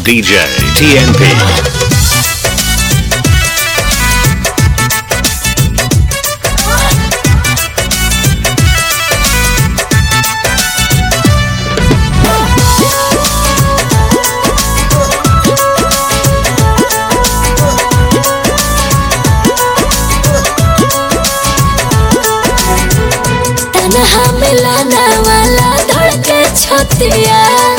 DJ TNP. तनहा मिलाना वाला धड़के छतिया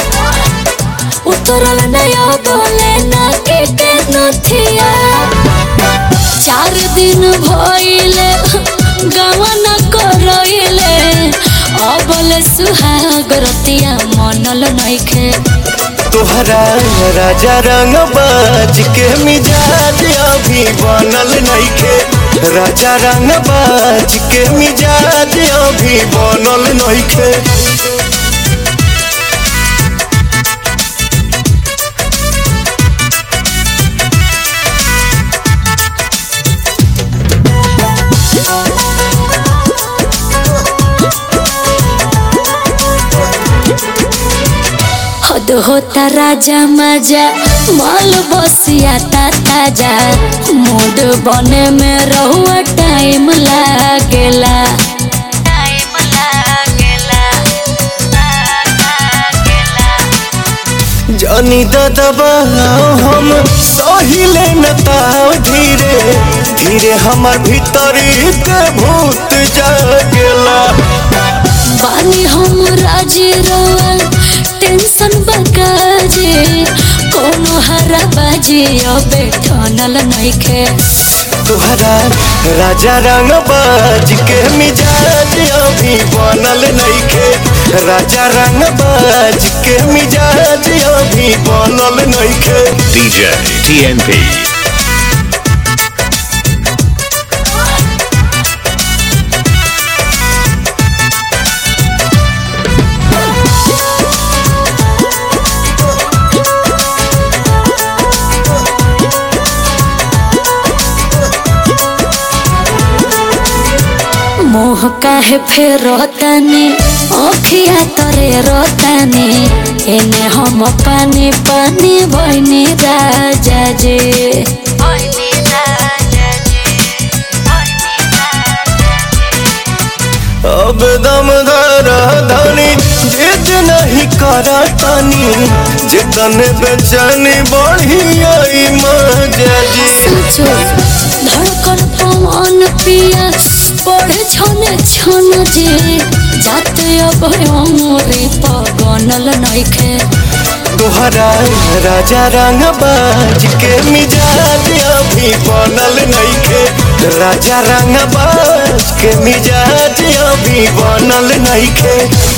उतरल नया बोले ना के के नथिया चार दिन भइले गवन करइले अबल सुहाग रतिया मनल नइखे तोहरा राजा रंग बाज के मिजाज अभी बनल नइखे राजा रंग बाज के मिजाज अभी बनल नइखे हद होता राजा मजा माल बसिया ता ताजा मूड बने में रहुआ टाइम लागेला टाइम लागेला जानी दबा हम सहिले न ताव धीरे धीरे हमर भीतरी के भूत जागेला बानी हम राजी रोल टेंशन बकाजे कोनो हरा बाजी अबे ठनल नइखे तोहरा राजा रंग बाज के मिजाज अभी बनल नइखे राजा रंग बाज के मिजाज अभी बनल नइखे DJ TNP. मोह काहे फेर रोतानी अखिया तरे रोतानी एने हम पानी पानी भइनी राजा जे भइनी राजा जे अब दम धर धनी जिद नहीं करा तानी जितन बेचैनी बढ़ी आई मजा जी सोचो धड़कन पवन पिया पढ़े छने छन जे जाते अब अमरे पगनल नइखे तोहरा राजा रंग बाज के मिजाज अभी बनल नइखे राजा रंग बाज के मिजाज अभी बनल नइखे